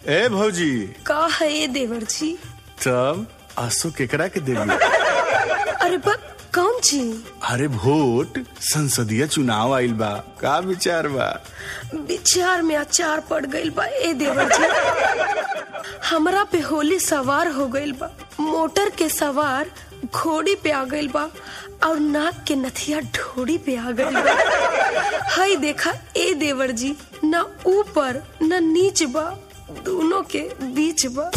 ए भौजी का है ये देवर जी तब आंसू केकरा के देवी अरे बा कौन जी अरे वोट संसदीय चुनाव आइल बा का विचार बा विचार में अचार पड़ गइल बा ए देवर जी हमरा पे होली सवार हो गइल बा मोटर के सवार घोड़ी पे आ गइल बा और नाक के नथिया ढोड़ी पे आ गइल बा हई देखा ए देवर जी ना ऊपर ना नीच बा दोनों के बीच बा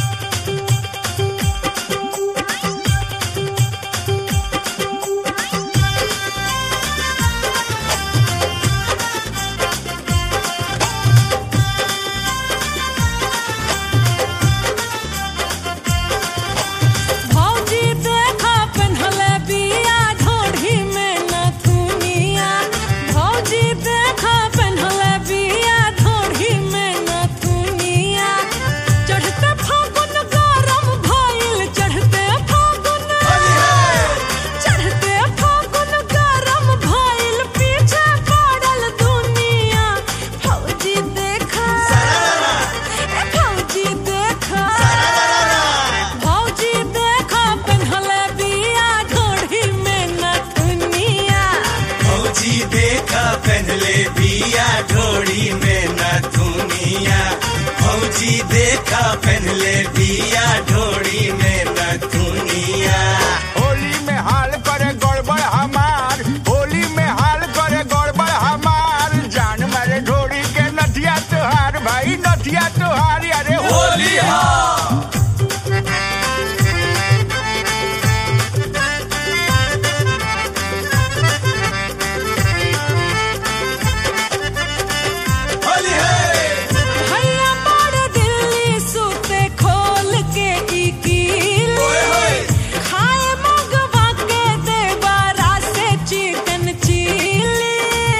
भौजी देखा पेन्हले बिया ढोढ़ी में नथुनिया भौजी देखा पेन्हले बिया ढोढ़ी में नथुनिया चढ़ते फागुन गरम भइल चढ़ते फागुन चढ़ते फागुन गरम भइल पीछे पड़ल दुनिया भौजी देखा ए भौजी देखा भौजी देखा पेन्हले बिया ढोढ़ी में नथुनिया फौजी देखा पहले बिया ढोड़ी में नथुनिया फौजी देखा पहले बिया ढोड़ी में नथुनिया होली में हाल करे गड़बड़ हमार होली में हाल करे गड़बड़ हमार जान मारे ढोरी के नथिया तोहार भाई नथिया तोहार अरे होली हाँ होली है भैया बड़ दिल्ली सुते खोल के ई कील ओए होए खाए मगवा के देबारा से चिकन चिली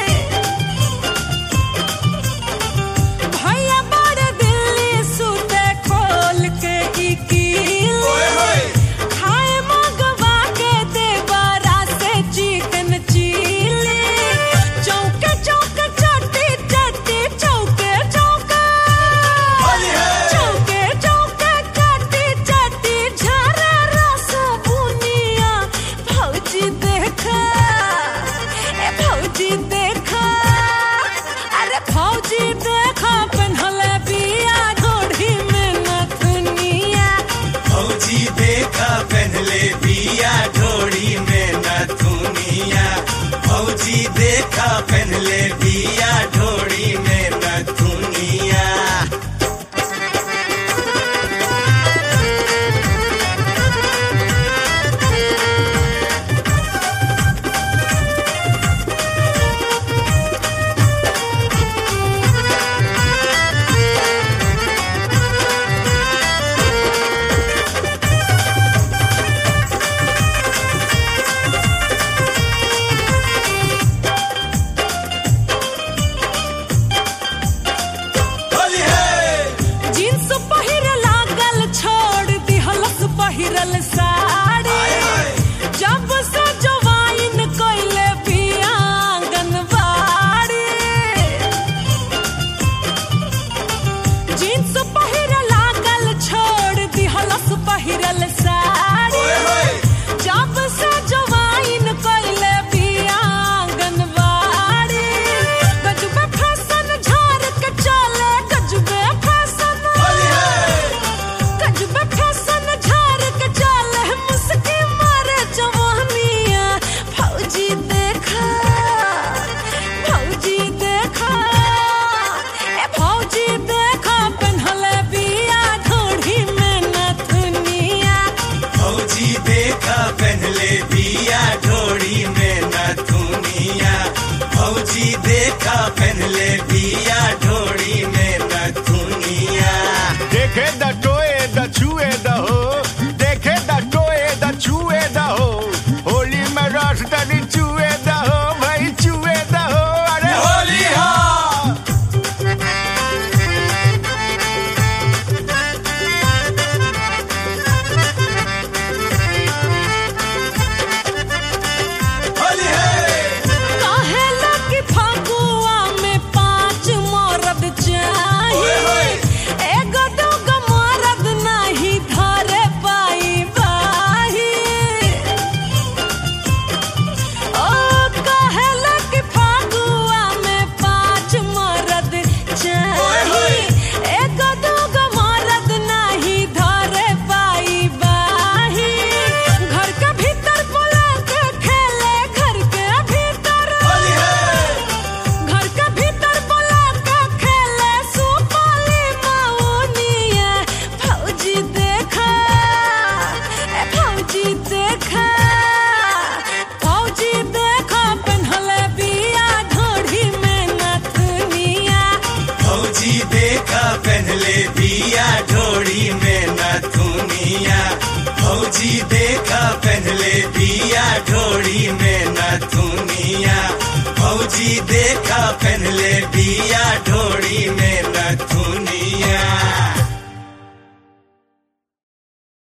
भैया बड़ दिल्ली सुते खोल के ई कील ओए होए खाए मगवा के देबारा से चिकन चिली चौके चौके चट्टी चट्टी चौके चौके होली है चौके चौके चट्टी चट्टी झरे रस बुनिया भौजी देखा ए भौजी देखा अरे भौजी देखा पेन्हले बिया ढोढ़ी में नथुनिया फौजी देखा पहले बिया ढोड़ी में नथुनिया फौजी देखा पहले बिया ढोड़ी में नथुनिया होली है जींस पहिर लागल छोड़ दिहलस पहिरल साड़ी आए हाय जब से जवाइन कइले बिया आंगनबाड़ी जींस पहिर लागल छोड़ दिहलस पहिरल साड़ी ओए होए जब से जवाइन कइले बिया आंगनबाड़ी गजबे फैशन झाड़ के चले गजबे फैशन होली है गजबे फैशन झाड़ के चले मुस्की मारे जवानिया फौजी देखा फौजी देखा ए फौजी देखा पेन्हले बिया ढोढ़ी में नथुनिया फौजी देखा पहले बिया ढोड़ी में नथुनिया फौजी देखा पहले बिया ढोड़ी में नथुनिया देखे द टोए द छुए द हो देखे द टोए द छुए द हो होली में रस तनी चुए द हो भाई चुए द हो अरे होली हाँ होली है काहे लगी फगुआ में पाँच देखा पहनले बिया ढोड़ी में नथुनिया भौजी देखा पहनले बिया ढोड़ी में नथुनिया भौजी देखा पहनले बिया ढोड़ी में नथुनिया